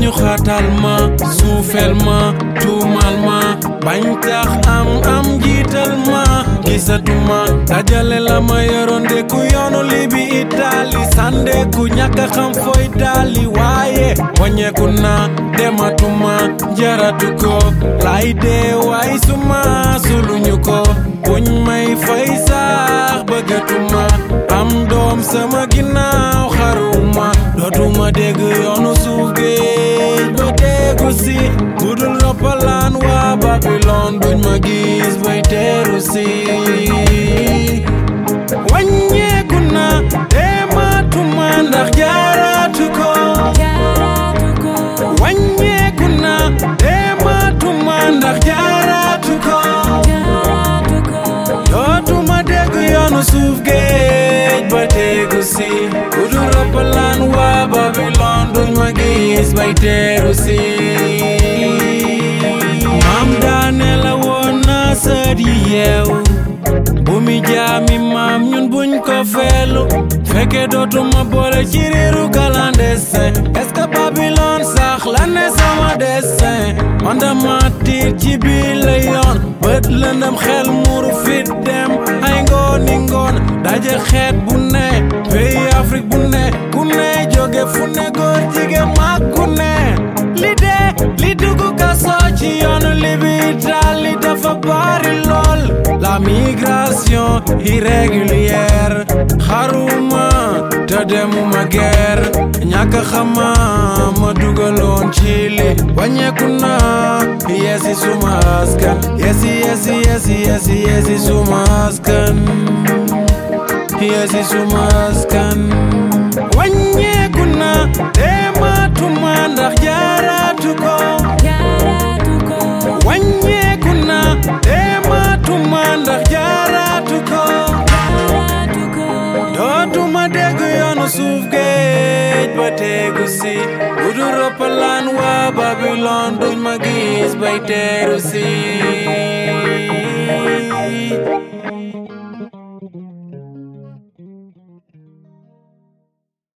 ñu xatal ma suufel ma tuumal ma bañ tax am am jiital ma gisatuma dajale la ma yoroon de ku yoonu libi itali sande ku ñàkk xam fooy dali waaye wañeeku na dematuma jaratu ko lay dee waay suma suluñu ko buñ may fay sax bëggatuma am doom sama ginnaaw xaruma dootuma dégg yoonu suuf géej ba déggu si budul roppalaan waa Babylon duñ ma gis bay teeru si wàññeeku na dematuma ndax jaaratu ko wàññeeku na dematuma ndax jaaratu ko dootuma dégg yoonu suuf géej ba déggu si budul roppalaan waa Babylon duñ ma gis bay teeru si maam daane la woon na sët yi yeewu bu mi jaami maam ñun buñ ko feelu fekke dootuma boole ci riiru clandestin est-ce que Babylone sax la ne sama destin man dama tiit ci biir la yoon bët lëndëm xel muru fit dem ay ngooni ngoon daje xeet bu ne pays Afrique bu ne ku ne jóge fu ne góor jigéen mag ku ne li dee li dugg kaso ci yoonu libi Italie dafa bari lool la migration irrégulière xaruma te demuma guerre ñàkk xama ma dugaloon ci li wàññeeku na yesi suma askan yesi yesi yesi yesi yesi suma askan yesi suma askan wàññeeku na dematuma ndax jaaratu ko wàññeeku na dematuma ndax jaaratu ko dootuma dégg yoonu suuf géej ba teegu si budul roppalaan waa Babylon duñ ma gis bay teeru si